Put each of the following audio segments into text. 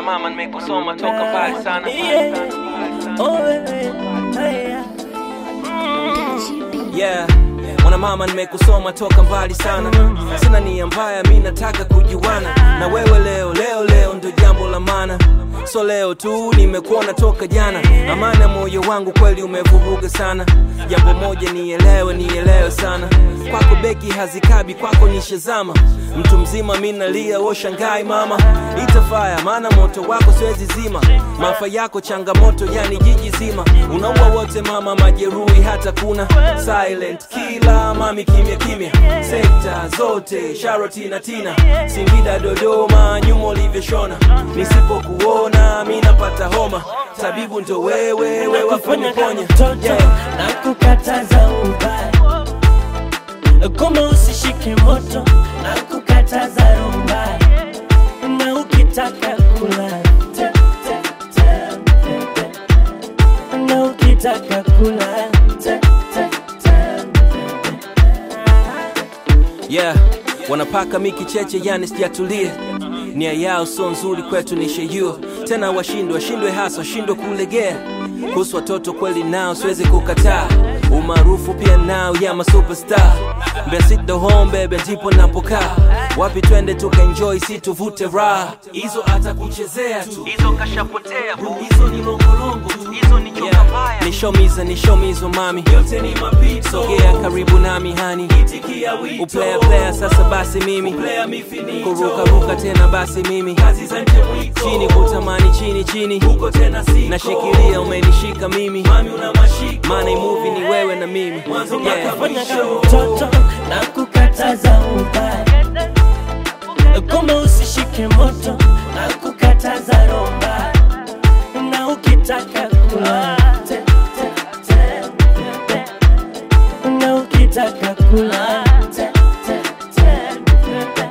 mama nimekusoma toka mbali sana Yeah. Oh, wewe, haya. yeah mwana mama nimekusoma toka mbali sana sina nia mbaya mi nataka kujuana na wewe leo leo leo ndo jambo la maana so leo tu nimekuona toka jana amani ya moyo wangu kweli umevuruga sana jambo moja nielewe nielewe sana kwako beki hazikabi kwako nishazama mtu mzima mi nalia woshangai mama itafaya maana moto wako siwezi zima maafa yako changamoto yani jiji zima unaua wote mama majeruhi hata kuna silent kila mami kimya kimya sekta zote sharoti na tina singida dodoma nyuma ulivyoshona nisipokuona mi napata homa tabibu ndo wewe wewe Nakufanya kama wakuniponya mtoto yeah. na kukataza ubaya kama usishike moto na kukataza rumba na ukitaka kula te, te, te, bebe. na ukitaka kula te, te, te, bebe. yeah wanapaka miki cheche yani sijatulie nia yao so nzuri kwetu ni sheyuo tena washindwe washindwe hasa washindwe kulegea kuhusu watoto kweli nao siwezi kukataa umaarufu pia nao ya masuperstar mbesit the home bebe ndipo napokaa wapi twende tukaenjoy si tuvute raha hizo hata kuchezea tu hizo kashapotea bu hizo ni longolongo tu hizo ni choka mbaya nishomiza nishomizo mami yote ni mapito sogea karibu nami hani itikia wito uplaya playa sasa basi mimi uplaya mifinito kurukaruka tena basi mimi kazi za nje mwiko chini kutamani chini chini huko tena siko nashikilia umenishika mimi mami una mashiko maana movie ni wewe na mimi yeah. Fanya kama mtoto na kukataza ubaya kama usishike moto na kukataza romba na ukitaka kula te, te, te, bebe. na ukitaka kula te, te, te, bebe.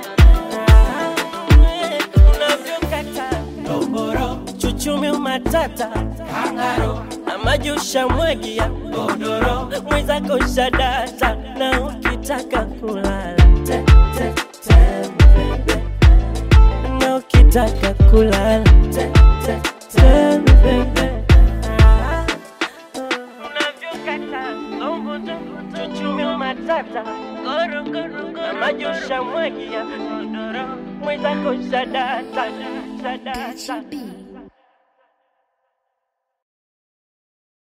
unavyokata toboro chuchumi umatata kangaro na majusha mwagia godoro mwenzako shadata na ukitaka kulala te, te, te, bebe. na ukitaka kulala te, te, te, bebe. Unavyokata, chuchumi umatata na majusha mwagia godoro mwenzako shadata shadata